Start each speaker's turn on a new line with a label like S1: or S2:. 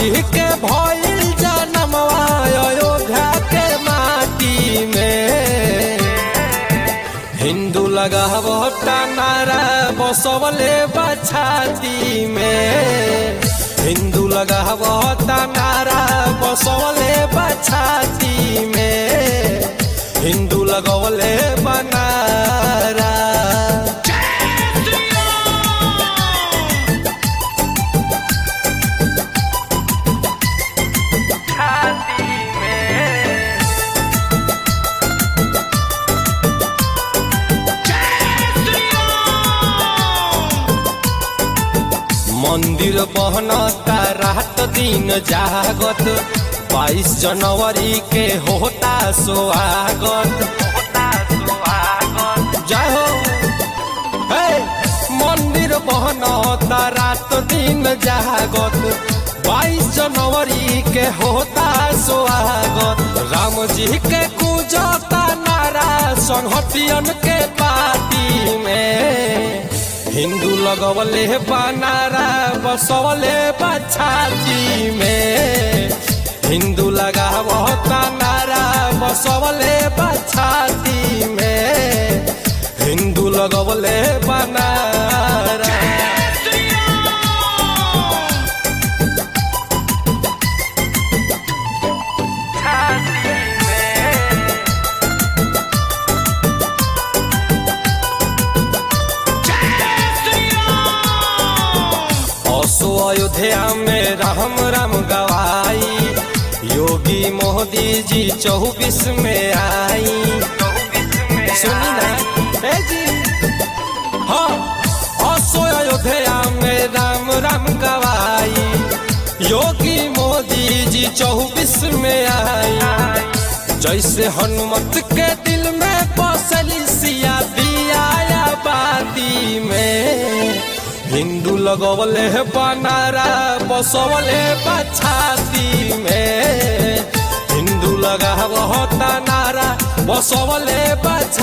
S1: जी के भइल जनमवा अयोध्या के माटी में हिंदू लगावता नारा बसवले बछाती में हिंदू लगावता नारा बसवले बछाती में हिंदू लगवले बनारा मंदिर बहनता रात दिन जागत बाईस जनवरी के होता स्वागत जय हो हे मंदिर बहनता रात दिन जागत बाईस जनवरी के होता स्वागत राम जी के पूजता नारा संहतियन के पार्टी में हिंदू लगवले बनारा बसवले बछाती में हिंदू लगावता नारा बसवले बछाती में हिंदू लगवले बनारा असो अयोध्या में राम राम गवाई योगी मोदी जी चौबीस में आई सुनी ना ए जी हाँ असो अयोध्या में राम राम गवाई योगी मोदी जी चौबीस में आई जैसे हनुमत के दिल में बसली सिया दिया बाती में हिंदू लगवले बनारा बसवले बछाती में हिंदू लगावता नारा बसवले बछ